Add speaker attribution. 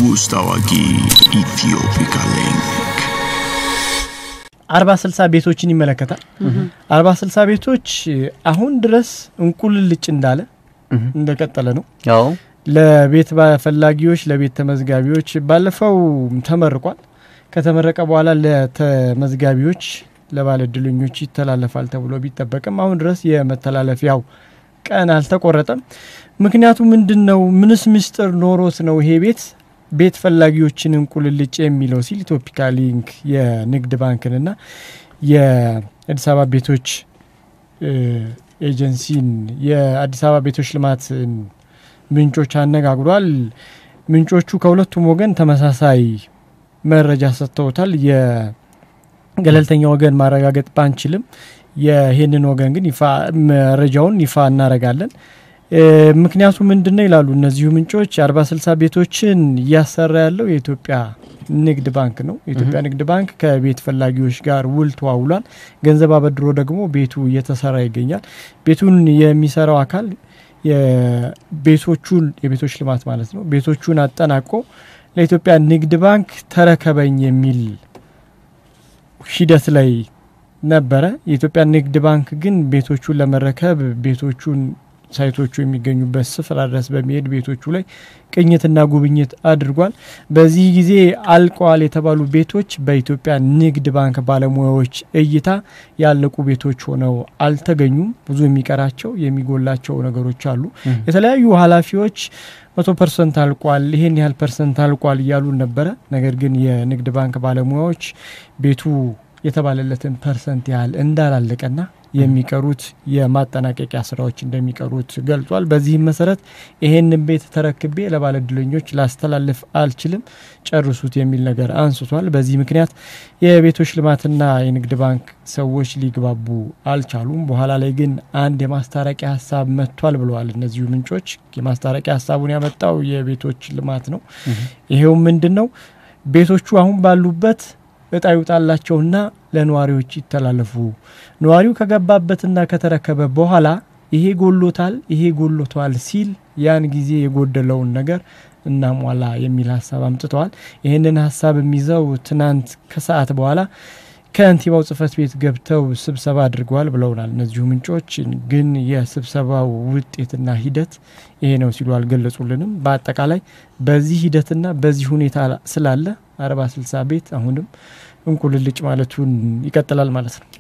Speaker 1: ንጉሥ ታዋቂ ኢትዮፒካ ሊንክ
Speaker 2: አርባ ስልሳ ቤቶችን ይመለከታል። አርባ ስልሳ ቤቶች አሁን ድረስ እንቁልልጭ እንዳለ እንደቀጠለ ነው።
Speaker 3: ያው
Speaker 2: ለቤት ፈላጊዎች፣ ለቤት ተመዝጋቢዎች ባለፈው ተመርቋል። ከተመረቀ በኋላ ለተመዝጋቢዎች ለባለ እድለኞች ይተላለፋል ተብሎ ቢጠበቅም አሁን ድረስ የመተላለፊያው ቀን አልተቆረጠም። ምክንያቱ ምንድን ነው? ምንስ ምስጢር ኖሮት ነው ይሄ ቤት ቤት ፈላጊዎችን እንቁልልጭ የሚለው ሲል ኢትዮፒካ ሊንክ የንግድ ባንክንና የአዲስ አበባ ቤቶች ኤጀንሲን የአዲስ አበባ ቤቶች ልማት ምንጮች አነጋግሯል። ምንጮቹ ከሁለቱም ወገን ተመሳሳይ መረጃ ሰጥተውታል። የገለልተኛ ወገን ማረጋገጥ ባንችልም ይህንን ወገን ግን ይፋ መረጃውን ይፋ እናረጋለን። ምክንያቱ ምንድን ነው ይላሉ እነዚሁ ምንጮች። አርባ ስልሳ ቤቶችን እያሰራ ያለው የኢትዮጵያ ንግድ ባንክ ነው። የኢትዮጵያ ንግድ ባንክ ከቤት ፈላጊዎች ጋር ውል ተዋውሏል። ገንዘብ አበድሮ ደግሞ ቤቱ እየተሰራ ይገኛል። ቤቱን የሚሰራው አካል የቤቶቹን የቤቶች ልማት ማለት ነው ቤቶቹን አጠናቆ ለኢትዮጵያ ንግድ ባንክ ተረከበኝ የሚል ሂደት ላይ ነበረ። የኢትዮጵያ ንግድ ባንክ ግን ቤቶቹን ለመረከብ ቤቶቹን ሳይቶቹ የሚገኙበት ስፍራ ድረስ በሚሄድ ቤቶቹ ላይ ቅኝትና ጉብኝት አድርጓል። በዚህ ጊዜ አልቀዋል የተባሉ ቤቶች በኢትዮጵያ ንግድ ባንክ ባለሙያዎች እይታ ያለቁ ቤቶች ሆነው አልተገኙም። ብዙ የሚቀራቸው የሚጎላቸው ነገሮች አሉ። የተለያዩ ኃላፊዎች መቶ ፐርሰንት አልቋል፣ ይሄን ያህል ፐርሰንት አልቋል እያሉ ነበረ። ነገር ግን የንግድ ባንክ ባለሙያዎች ቤቱ የተባለለትን ፐርሰንት ያህል እንዳላለቀና የሚቀሩት የማጠናቀቂያ ስራዎች እንደሚቀሩት ገልጿል። በዚህም መሰረት ይሄንን ቤት ተረክቤ ለባለ እድለኞች ላስተላልፍ አልችልም፣ ጨርሱት የሚል ነገር አንስቷል። በዚህ ምክንያት የቤቶች ልማትና የንግድ ባንክ ሰዎች ሊግባቡ አልቻሉም። በኋላ ላይ ግን አንድ የማስታረቂያ ሀሳብ መጥቷል ብለዋል እነዚሁ ምንጮች። የማስታረቂያ ሀሳቡን ያመጣው የቤቶች ልማት ነው። ይሄው ምንድን ነው ቤቶቹ አሁን ባሉበት እጣ ይውጣላቸውና ለነዋሪዎች ይተላለፉ። ነዋሪው ከገባበትና ከተረከበ በኋላ ይሄ ጎሎታል፣ ይሄ ጎሎቷል ሲል ያን ጊዜ የጎደለውን ነገር እናሟላ የሚል ሀሳብ አምጥተዋል። ይህንን ሀሳብ የሚይዘው ትናንት ከሰዓት በኋላ ከንቲባው ጽህፈት ቤት ገብተው ስብሰባ አድርገዋል ብለውናል እነዚሁ ምንጮች። ግን የስብሰባው ውጤትና ሂደት ይሄ ነው ሲሉ አልገለጹልንም። በአጠቃላይ በዚህ ሂደትና በዚህ ሁኔታ ስላለ አርባ ስልሳ ቤት አሁንም እንቁልልጭ ማለቱን ይቀጥላል ማለት ነው።